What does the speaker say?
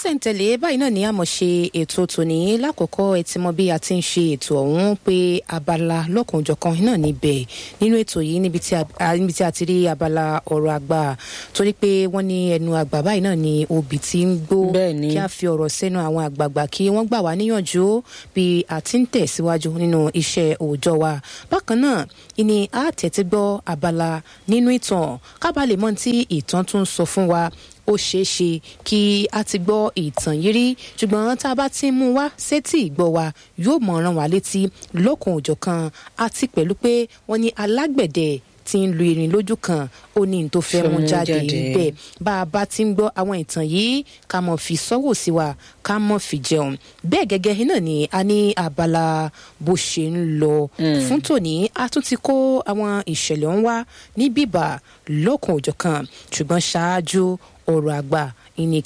sísẹ̀ntẹ̀lé báyìí náà ni a mọ̀ ṣe ètò tòní lákòókò ẹ ti mọ bí a ti ń ṣe ètò ọ̀hún pé abala lọ́kùnjọ̀kan náà níbẹ̀ nínú ètò yìí níbi tí a níbi tí a ti rí abala ọ̀rọ̀ àgbà torí pé wọ́n ní ẹnu àgbà báyìí náà ni obì ti ń gbó Bẹ́ẹ̀ni. kí a fi ọ̀rọ̀ sẹ́nu àwọn àgbààgbà kí wọ́n gbà wá níyànjú bí a ti ń tẹ̀síwájú nínú iṣẹ́ òòjọ́ wa bákan náà ìní a tẹ̀tí gbọ́ abala nínú ìtàn kábàlẹ̀ mọ́ tí ìtàn tún sọ fún wa ó ṣeé ṣe kí a ti gbọ́ ìtàn yìí rí ṣùgbọ́n tá a bá ti ń mú wá sétí ìgbọ́ wa yóò mọ̀ ràn wá létí lọ́kùn òjọ̀kan àti pẹ̀lú pé wọ́n ní alágbẹ̀dẹ tí ń lu irin lójú kan ó ní n tó fẹ́ mú mú jáde jáde. bẹ́ẹ̀ bá a bá ti ń gbọ́ àwọn ìtàn yìí ká mọ̀ fi sọ́wọ́ sí wa ká mọ̀ fi jẹun bẹ́ẹ̀ gẹ́gẹ́ náà ni a ní abala bó ṣe ń lọ fún tòní a tún ti kó àwọn ìṣẹ̀lẹ̀ ń wá ní bíbà lọ́kùn òjọ̀kan ṣùgbọ́n ṣáájú ọ̀rọ̀ àgbà ìní